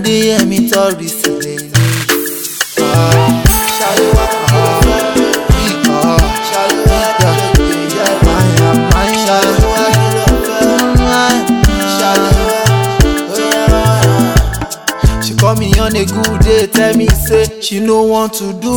adéyẹmí tọrí sílẹ̀ ilé. ṣàlùwà ṣàlùwà máyà máyà ṣàlùwà. She call me on a good day, tell me say she no want to do.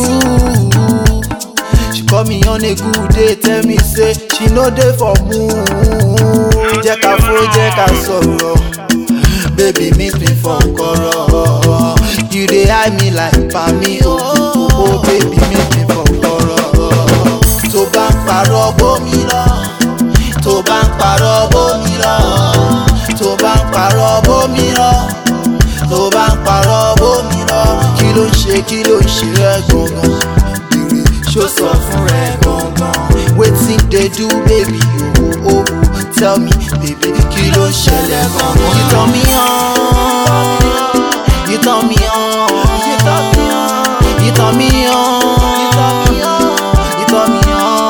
She call me on a good day, tell me say she no dey for mood. Jẹ́ ká fó, jẹ́ ká sọ̀rọ̀, baby meet me for kọ̀rọ̀. You dey eye me like pami o, oh baby meet me for kọ̀rọ̀. Tó bá ń parọ́ bómi lọ, tó bá ń parọ́ bómi lọ, tó bá ń parọ́ bómi lọ tó bá ń parọ́ bómi lọ kí ló ń ṣe kí ló ń ṣe rẹ gangan bèrè ṣó sọ fún rẹ gangan wetin dey do baby owo owo tell me baby kí ló ń ṣẹlẹ̀ gangan. you turn me on you turn me on you turn me on you turn me on you turn me on you turn me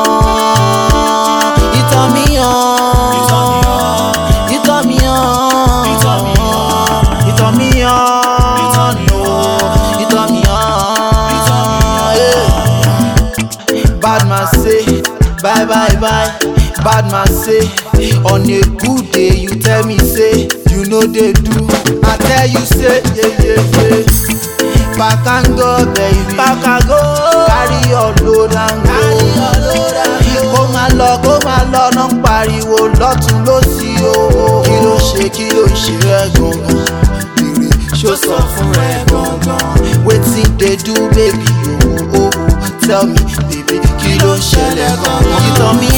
on you turn me on you turn me on you turn me on you turn me on you turn me on oh you turn me on yeah. bad man say bye bye bye bad man say on a good day you tell me say you no dey do i tell you say yeah yeah yeah pack and go baby pack and go carry your load and go carry your load and go kó máa lọ kó máa lọ náà ń pariwo lọ́tún lọ́sí o kí ló ṣe kí ló ṣe rẹ gangan bèrè ṣó sọ fún rẹ gangan wetin dey do baby owo owo tell me baby kí ló ń ṣẹlẹ̀ gangan you turn me